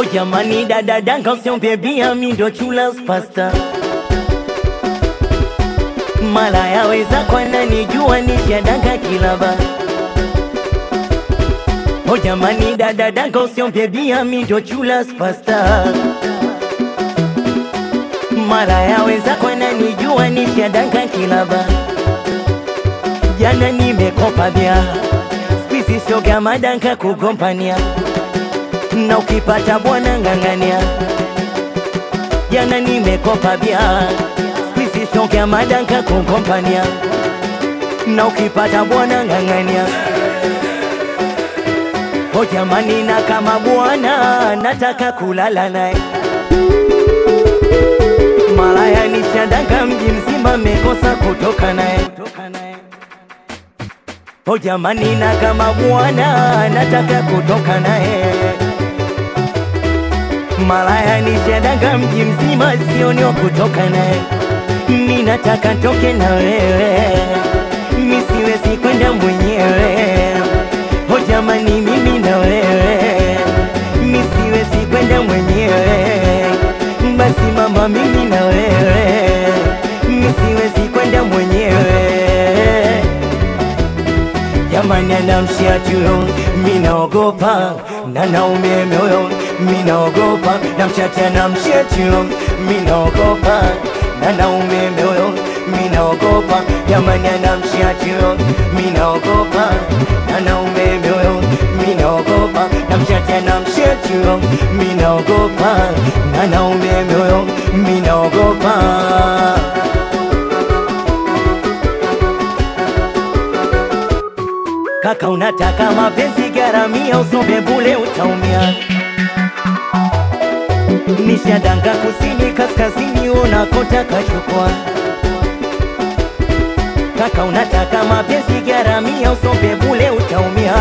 jamani dada danga usiombe bia mi ndo chula pasta mara yaweza kwana nijua nishadanga kilaba o jamani dada danga usiombe bia mi ndo chula pasta mara yaweza kwana nijua nishadanga kilaba jana nimekopa bia spisi shoga madanka kugompania na ukipata bwana ng'ang'ania jana nimekopa bia spisi shoga madanka kugompania na ukipata bwana ng'ang'ania o jamani na kama bwana nataka kulala naye malaya nishadanga mji mzima mekosa kutoka naye O jamani, na kama bwana nataka kutoka naye, malaya nishadanga mji mzima, sioni wa kutoka naye. Mi nataka toke na wewe, mi siwezi kwenda mwenyewe. O jamani, mimi na wewe, mi siwezi kwenda mwenyewe. Basi mama, mimi na wewe, mi siwezi kwenda mwenyewe jamani anamshia tuyo minaogopa na naume moyo minaogopa namchati anamshia tuyo minaogopa na naume moyo minaogopa jamani anamshia tuyo minaogopa na naume moyo minaogopa namchati anamshia tuyo minaogopa na naume moyo minaogopa Kaka unataka mapenzi garamia, usombe bule utaumia. Nishadanga kusini kaskazini, unakotaka chukua. Kaka unataka mapenzi garamia, usombe bule utaumia.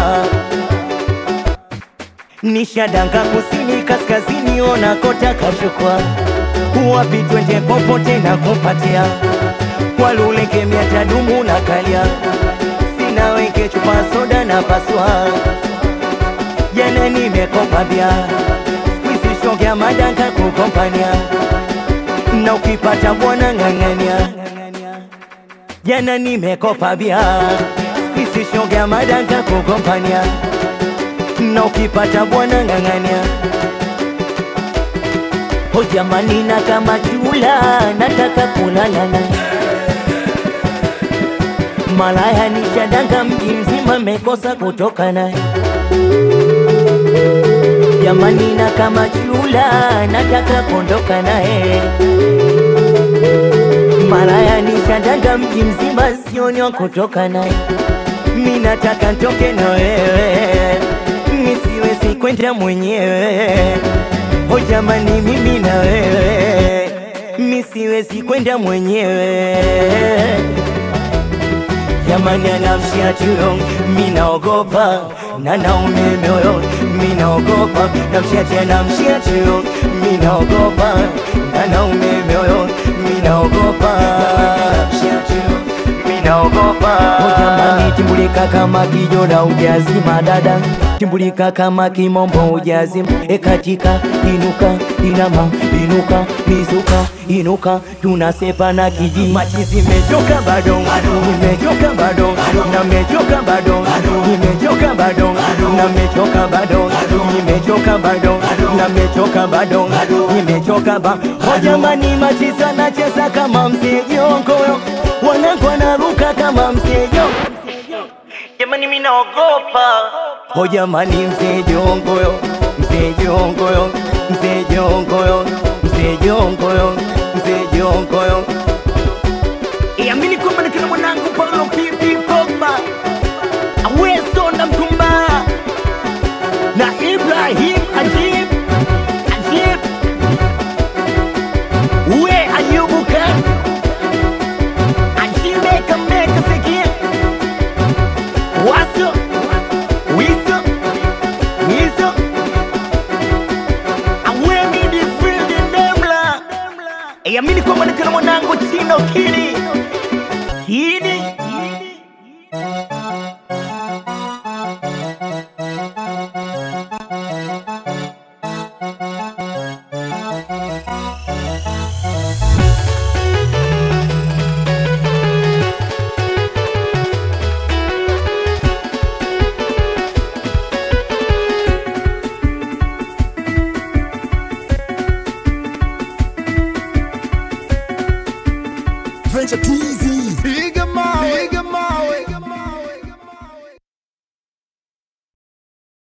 Nishadanga kusini kaskazini, unakotaka chukua. Wapi twende popote na kupatia, kwa lule kemia tadumu na kalia na weke chupa soda na paswa. Jana nimekopa bia, squeeze shogea madanka kukompania, na ukipata bwana ng'ang'ania. Jana nimekopa bia, squeeze shogea madanka kukompania, na ukipata bwana ng'ang'ania. O jamani, na kama chula nataka kulala naye malaya nishadanga mji mzima mekosa kutoka naye jamani, na kama chula nataka kuondoka naye malaya nishadanga mji mzima sioni wa kutoka naye mi nataka ntoke na wewe mi siwezi kwenda mwenyewe o jamani, mimi na wewe mi siwezi kwenda mwenyewe jamani anamshia tuyo minaogopa na naume moyo minaogopa namshia tena mshia tuyo minaogopa na naume moyo minaogopa mshia tuyo minaogopa o jamani timbulika kama kijora ujazima dada timbulika kama kimombo ujazima ekatika inuka inama inuka mizuka inuka tunasepa na kiji machi zimechoka bado nimechoka bado na mechoka bado nimechoka bado na mechoka bado nimechoka bado na mechoka bado nimechoka ba o jamani machi sana cheza kama msejongoyo wanangu wanaruka kama msejo jamani mimi naogopa o jamani msejongoyo msejongoyo msejongoyo msejongoyo msejongoyo iamini kwamba ni kina mwanangu Paulo Pipi Pogba Aweso na Mtumba na Ibrahim Ajib Ajib we Ayubu Khan Ajibeka meka sekia Waso Wiso Wiso Awemi di field Ndemla Iamini kwamba ni kina mwanangu Chino Kini Kini Meneja TZ. Piga mawe, piga mawe.